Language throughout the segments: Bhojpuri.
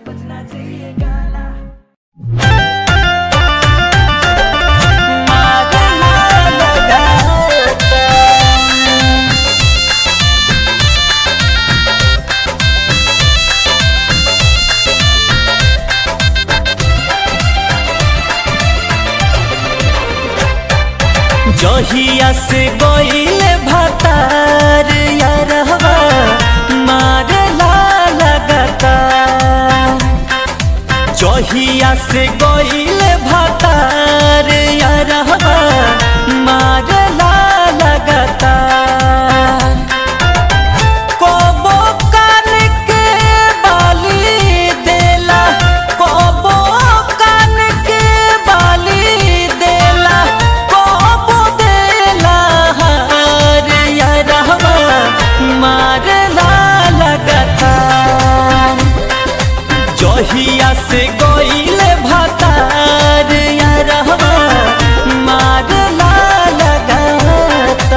बजना चाहिए गाना जहिया से गईले भतार यारहवा मारला लगता जहिया से गईले भतार यारहवा मारला लगता कबो कान के बाली देला कबो कान के बाली देला कबो देला हार यारहवा मारला लगता जहिया से गईले भतार यारहवा मारला लगता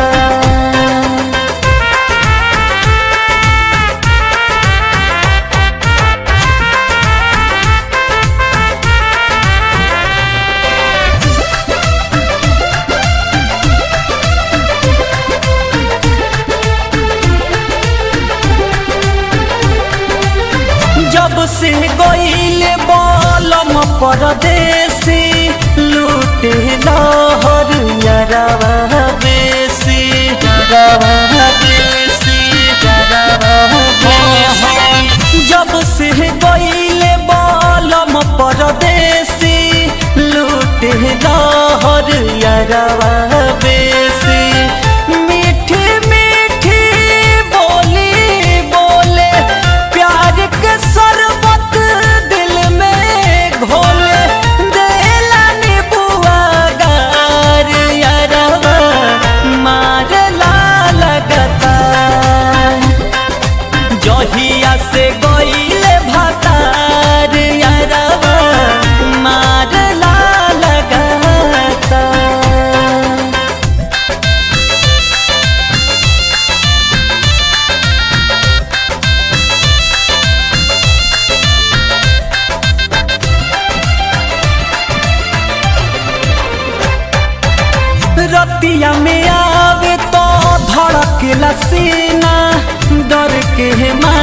जब से गईले बलम परदेसी लूटे लहर यारवा बेसी यारवा बेसी यारवा बेसी जब से गईले बलम परदेसी लूटे लहर यारवा बेसी मीठी मीठी बोली बोले प्यार के शरबत दिल में घोले देला नीबुआ गार यारवा मारला लगता जहिया से गईले भतार यारवा मारला लगता रतिया में आवे तो धड़क लसीना डर के मारे